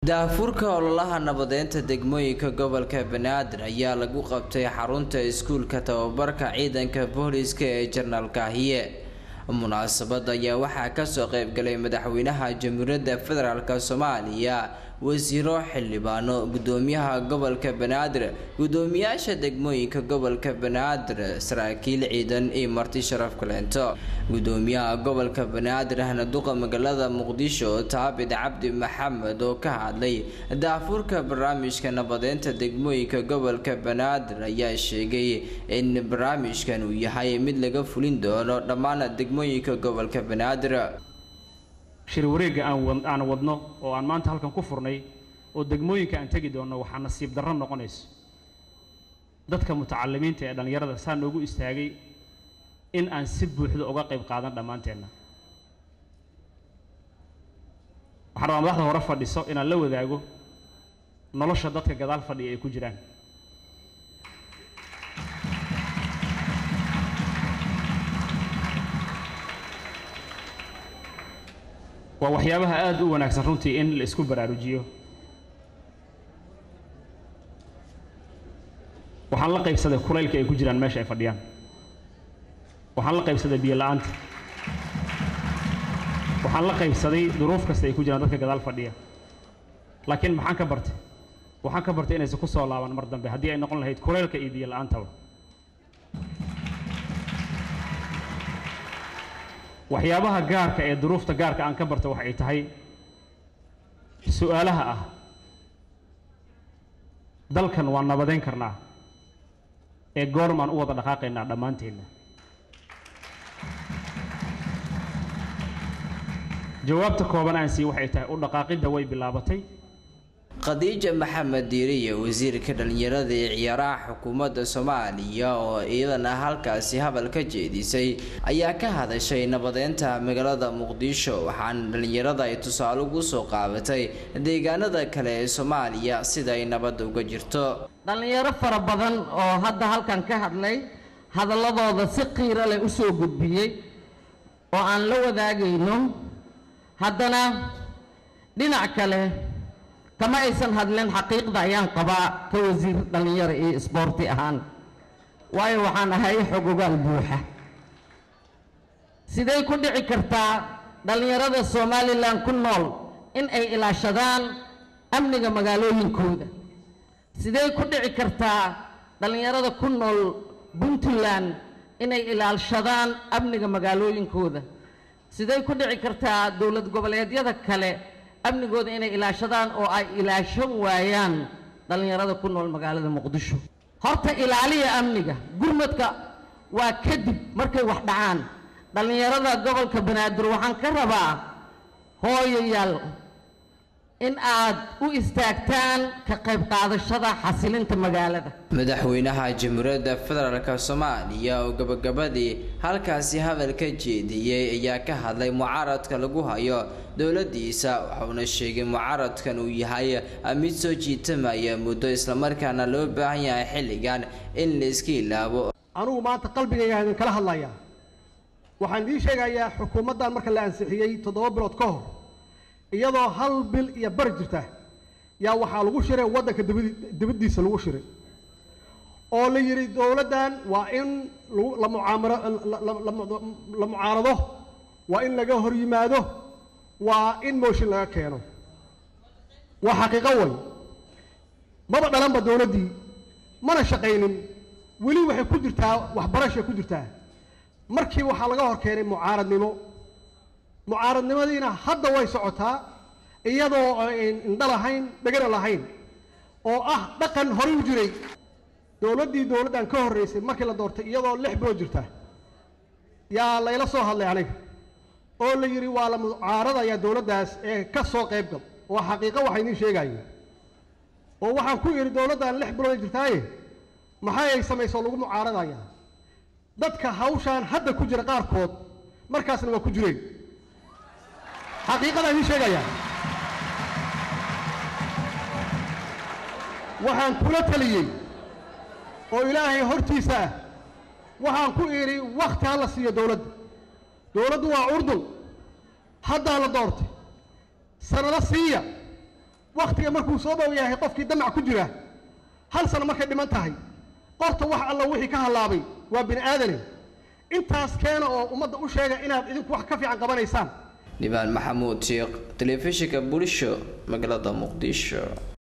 daafurka ololaha nabadeynta degmooyinka gobolka banaadir ayaa lagu qabtay xarunta iskuulka tababarka ciidanka booliska ee jenaraal kaahiye munaasabada ayaa waxaa kasoo qeybgalay madaxweynaha jamhuuriyadda federaalk soomaaliya wasiiro xildhibaano gudoomiyaha gobolka banaadir gudoomiyaasha degmooyinka gobolka banaadir saraakiil ciidan iyo marti sharaf kaleento gudoomiyaha gobolka banaadir ahna duqa magaalada muqdisho taabid cabdi maxamed oo ka hadlay daafurka barnaamijka nabadeynta degmooyinka gobolka banaadir ayaa sheegay in barnaamijkan uu yahay mid laga fulin doono dhammaan degmooyinka gobolka banaadir shir wareegga aan aan wadno oo aan maanta halkan ku furnay oo degmooyinka aan tegi doonno waxaa nasiib darro noqonayso dadka mutacalimiinta ee dhallinyarada saa noogu istaagay in aan si buuxda uga qayb qaadan dhammaanteenna waxaan rabaa madaxda hore fadhiso inaan la wadaago nolosha dadka gadaal fadhiya ay ku jiraan waa waxyaabaha aada u wanaagsan runtii in la isku baraarujiyo waxaan la qaybsaday kulaylka ay ku jiraan meesha ay fadhiyaan waxaan la qaybsaday biyo la-aanta waxaan la qaybsaday duruuf kasta ay ku jiraan dadka gadaal fadhiya laakiin maxaan ka bartay waxaan ka bartay inaysan ku soo laaban mar dambe haddii ay noqon lahayd kulaylka iyo biyo la-aantaba waxyaabaha gaarka ee duruufta gaarka aan ka barta waxay tahay su-aalaha ah dalkan waan nabadeyn karnaa ee goormaan u wada dhaqaaqaynaa dhammaanteenna jawaabta kooban aan sii waxay tahay u dhaqaaqidda way bilaabatay khadiija maxamed diiriye wasiirka dhallinyarada ee ciyaaraha xukuumadda soomaaliya oo iyadana halkaasi hadal ka jeedisay ayaa ka hadashay nabadeynta magaalada muqdisho waxaana dhallinyarada ay tusaale ugu soo qaabatay deegaanada kale ee soomaaliya sida ay nabadda uga jirto dhallinyaro fara badan oo hadda halkan ka hadlay hadalladooda si qiiro leh u soo gudbiyey oo aan la wadaagayno haddana dhinac kale kama aysan hadleen xaqiiqda ayaan qabaa ka wasiir dhallinyaro iyo isboorti ahaan waayo waxaan ahay xogogaal buuxa sidee ku dhici kartaa dhallinyarada somalilan ku nool in ay ilaashadaan amniga magaalooyinkooda sidee ku dhici kartaa dhallinyarada ku nool puntland inay ilaashadaan amniga magaalooyinkooda sidee ku dhici kartaa dowlad goboleedyada kale amnigooda inay ilaashadaan oo ay ilaashan waayaan dhallinyarada ku nool magaalada muqdisho horta ilaaliya amniga gurmadka waa kadib markay wax dhacaan dhallinyarada gobolka banaadir waxaan ka rabaa hooyayaal in aad u istaagtaan ka qayb qaadashada xasilinta magaalada madaxweynaha jamhuuriyadda federaalk soomaaliya oo gabagabadii halkaasi hadal ka jeediyey ayaa ka hadlay mucaaradka lagu hayo dowladiisa waxauna sheegay mucaaradkan uu yahay mid soo jiitamaya muddo islamarkaana loo baahan yahay xilligan in la iska ilaabo anugu maanta qalbigayga idin kala hadlayaa waxaan idiin sheegayaa xukuumaddan marka la ansixiyey toddoba bilood ka hor iyadoo hal bil iyo bar jirta yaa waxaa lagu shiray waddanka dibadi dibaddiisa lagu shiray oo la yidhi dowladdan waa in lagu la mucaamaro la mucaarado waa in laga hor yimaado waa in mooshin laga keeno waa xaqiiqo way maba dhalanba dowladdii mana shaqaynin weli waxay ku jirtaa waxbarashay ku jirtaa markii waxaa laga hor keenay mucaaradnimo mucaaradnimadiina hadda way socotaa iyadoo indho lahayn dhegana lahayn oo ah dhaqan horay u jiray dowladdii dowladdan ka horraysay markii la doortay iyadoo lix bilood jirta yaa layla soo hadlay aniga oo la yidhi waa la mucaaradaya dowladdaas ee ka soo qayb gal waa xaqiiqo waxaa idiin sheegayo oo waxaan ku idhi dowladdan lix bilood ay jirtaaye maxay ay samaysoo lagu mucaaradaya dadka hawshaan hadda ku jira qaarkood markaasna waa ku jireen xaqiiqadaan idiin sheegayaa waxaan kula taliyey oo ilaahay hortiisa ah waxaan ku idhi wakhti ha la siiyo dowladda dowladdu waa urdun haddaa la doortay sanado siiya wakhtiga markuu soo dhow yahay qofkii damac ku jira hal sano markay dhiman tahay qorta wax alla wixii ka hallaabay waa bini aadane intaas keena oo ummadda u sheega inaad idinku wax ka fiican qabanaysaan dhibaan maxamuud sheekh telefishinka bulsho magaalada muqdisho